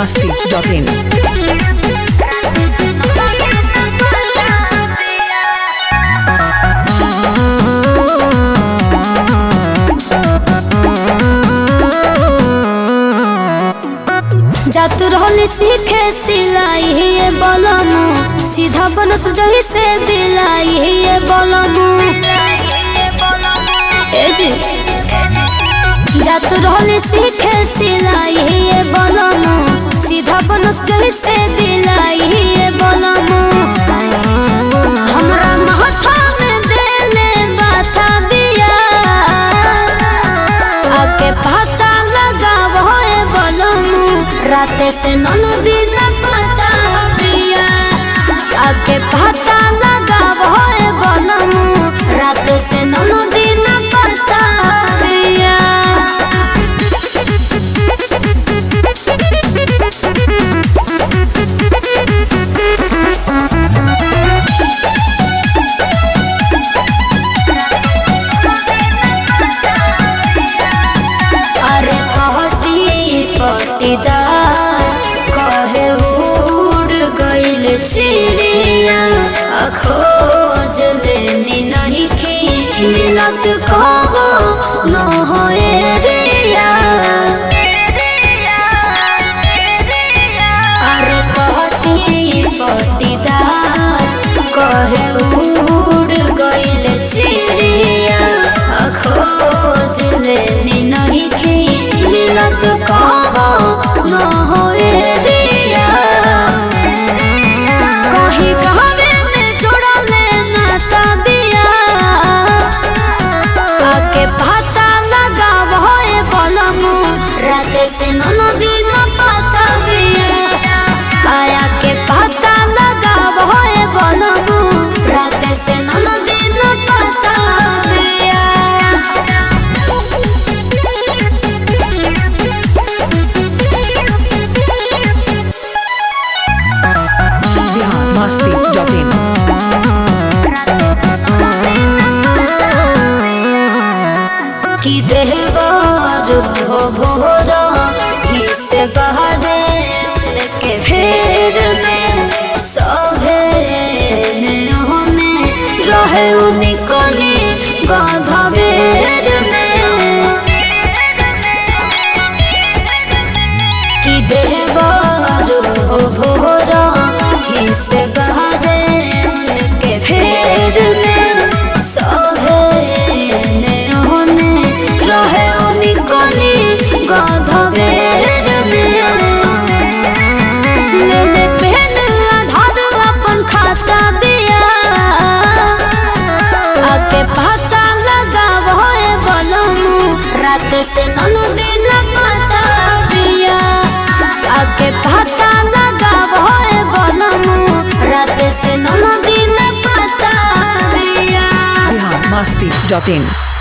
masti.in. जात रहल सीखे सिलाई ये बोलमु सीधा बनस जही से बिलाई ये बोलमु ए जी जात रहल सीखे सिलाई ये बोलमु सीधा बनस जही से बिलाई ये बोलमु हमरा माथा में देले बाथा बिया आके पता लगाव होए बोलमु राते से ननु दिन पता बिया आके पता लगाव होए बोलमु राते से ननु दिन पता बिया अरे पहटी पटीदार कहे उड़ गइल चिड़िया आ खोज लेनी नहीं की मिलत कहो न होए रिया अरे पहटी पटीदार कहे उड़ गइल चिड़िया आ खोज लेनी नहीं की मिलत कहो न होए रिया कहीं कहवे में जोड़ा लेना तबिया आके पता लगाव होए बोलमु राते से ननो दिन पता बिया आया के पता लगाव होए बोलमु राते से ननो दिन पता बिया Bihar masti.in. कि देहबार हो भोरा ही से बहरे उनके फेर में सभे होने रहे उनिकली गाभवेर में कि देहबार हो भोरा ही से बहरे उनके फेर में सभे होने रहे उनिकली गाभवेर में ले ले पेन आधार अपन खाता बिया आके पता लगाव होए बोलमु रात से ननु दिन पता बिया आके पता लगाव होए बोलमु रात से ननु दिन पता बिया Bihar masti.in.